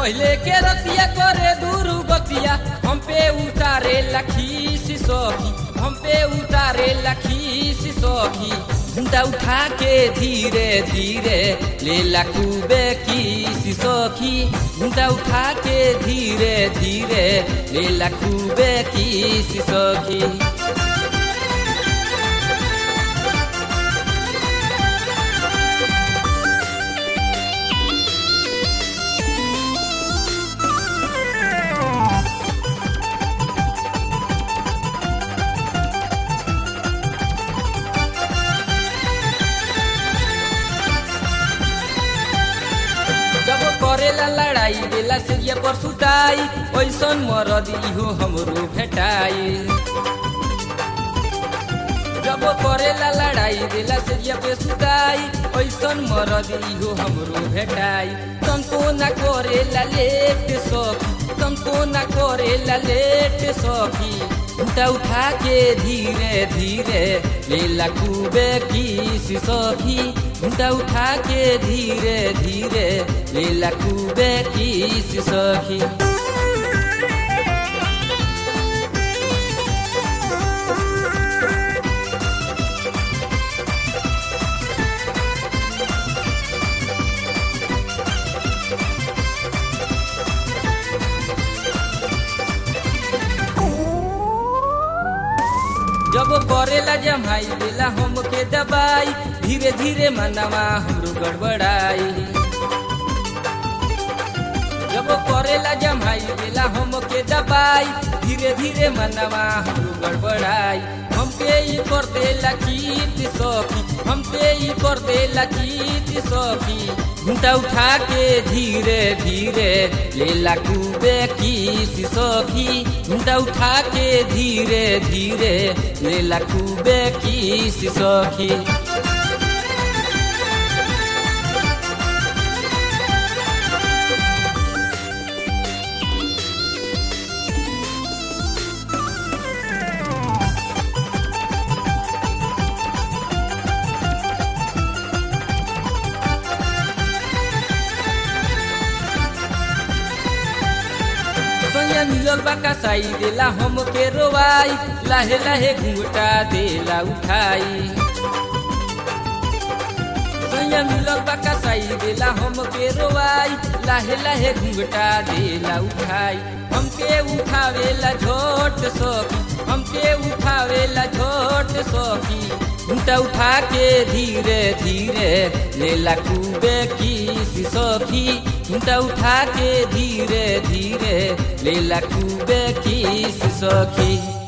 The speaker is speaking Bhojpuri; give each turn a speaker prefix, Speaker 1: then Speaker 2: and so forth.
Speaker 1: पहले के रतिया करे दूर गतिया हम पे उतारे लखीस सखी हम पे उतारे लखीस सखी घुंटा उठा के धीरे धीरे ले लखूबे की सखी घुंटा उठा के धीरे धीरे ले लखूबे की सखी जब करेला लड़ाई बेला सिरिया पर सुताई ओइसन मरद इहो हमरो भेटाई जब करेला लड़ाई बेला सिरिया पे सुताई ओइसन मरद इहो हमरो भेटाई तनको ना करेला लेट सखी तनको ना करेला लेट सखी उठा उठा के धीरे धीरे लेला खूबे की सखी उठा उठा के धीरे धीरे लेला खूबे की सखी जब करेला जमाई देला हमके दबाई धीरे धीरे मनवा हमरो गड़बड़ाई जब करेला जमाई देला हमके दबाई धीरे धीरे मनवा हमरो गड़बड़ाई हमके ई कर देला चीत सखी हमके ई कर देला चीत सखी घुंटा उठा के धीरे धीरे लेला खूबे की सखी घुंटा उठा के धीरे धीरे लेला खूबे की सखी सैया मिलल बा कसाई देला हमके रोवाई लाहे लाहे घूंघटा देला उठाई सैया मिलल बा कसाई देला हमके रोवाई लाहे लाहे घूंघटा देला उठाई हमके उठावेला झोट सखी हमके उठावेला झोट सखी घूंटा उठा के धीरे धीरे लेला खूबे की सखी घूंटा उठा के धीरे धीरे लेला खूबे की सखी